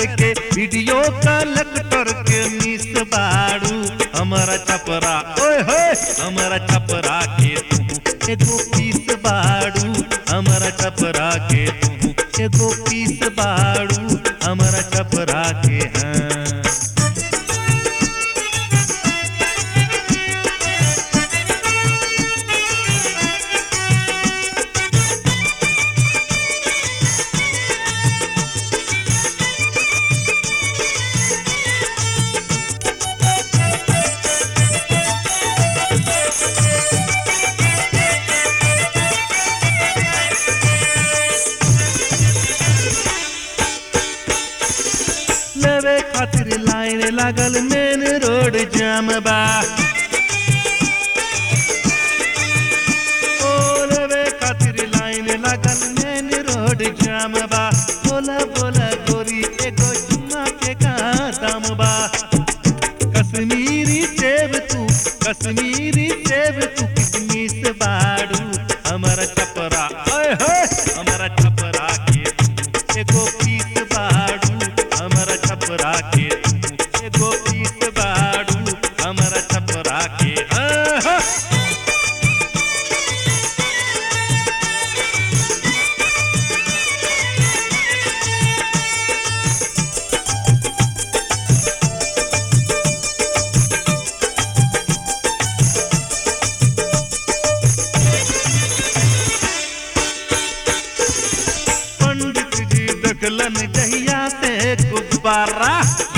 के video collector के miss बाड़ू हमारा छपरा ओए होए हमारा छपरा के तू एगो पीस बाड़ू हमारा छपरा के तू एगो पीस बाड़ू हमारा छपरा के हाँ लेवे खातिर लाइन लागल मेन रोड जाम बा ओ लेवे खातिर लाइन लागल मेन रोड जाम बा बोला बोला गोरी एगो चुम्मा के का दाम बा कश्मीरी सेब तू कश्मीरी सेब तू किशमिश बाड़ू हमारा छपरा ओए होए हमारा छपरा के तू एगो पीस बाड़ू हमारा छपरा के तू एगो पीस बाड़ू हमारा छपरा के आहा पंडित जी देखलन जहिया से गुब्बारा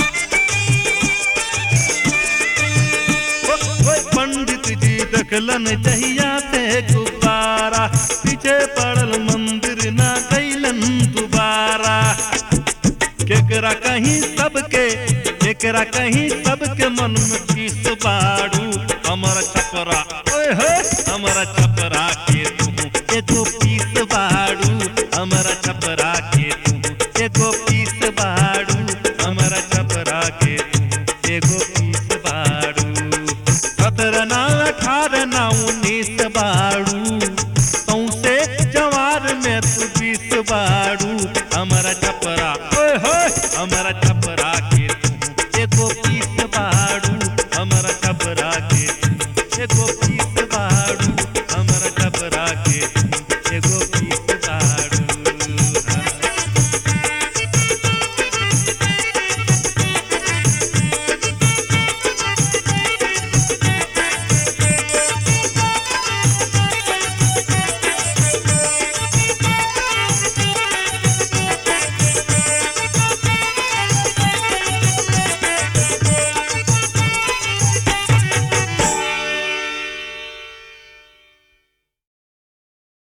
ओ, ओ, पंडित जी देखलन जहिया से गुब्बारा पीछे पड़ल मंदिर ना कैलन दोबारा केकरा कहीं सबके केकरा कहीं सबके मन में पीस बाड़ू हमर छपरा ओए होए हमर छपरा के तू एगो पीस बाड़ू हमर छपरा के तू एगो पीस बाड़ू हमर छपरा के तू एगो पीस बाड़ू सत्रह ना अठारह ना उन्नीस बाड़ू सौसे जवार में तू बीस बाड़ू हमारा छप